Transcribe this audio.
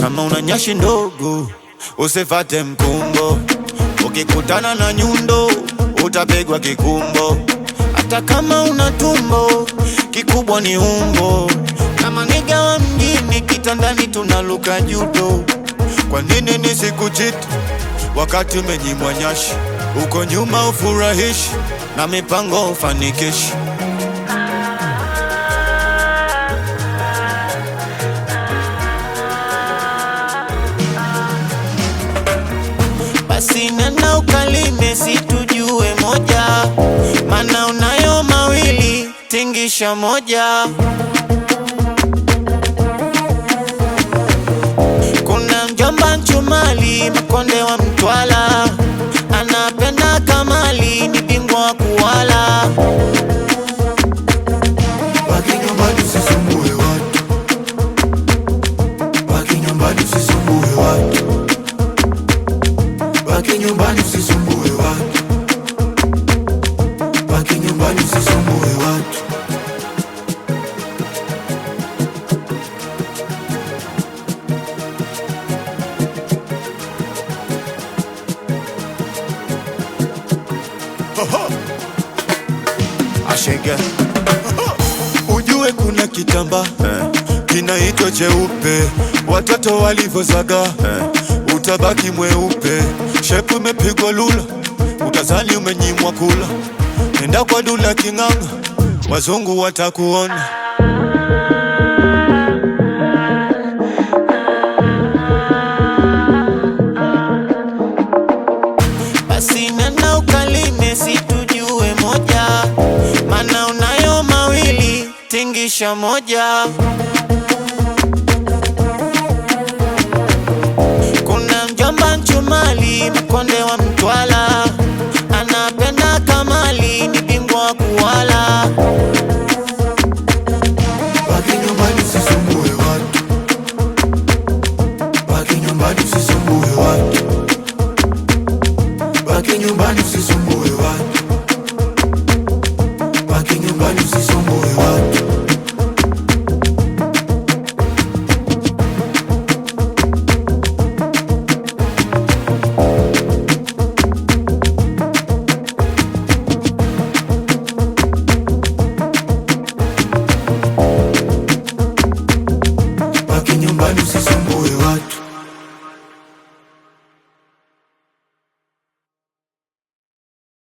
kama una nyashi ndogo usifate mkumbo, ukikutana na nyundo utapigwa kikumbo. Hata kama una tumbo kikubwa ni umbo, kama niga wa mjini kitandani tunaluka judo. Kwa nini nisikuchiti wakati umenyimwa nyashi? Uko nyuma ufurahishi na mipango ufanikishi. Basi nenda ukalime situjue moja, mana unayo mawili tingisha moja. Kuna mjomba Nchumali mkonde wa Mtwala, anapenda kamali, ni bingwa wa kuwala. Baki nyumbani usisumbue watu, baki nyumbani usisumbue watu, baki nyumbani usisumbue watu, baki nyumbani usisumbue watu. Ashege ujue kuna kitamba kinaitwa cheupe, watoto walivyozaga utabaki mweupe. Shepu imepigwa lula, utazani umenyimwa kula. Nenda kwa dula king'anga, wazungu watakuona. Basi nenda ukalime situjue moja, mana unayo mawili tingisha moja. Kuna mjomba Nchumali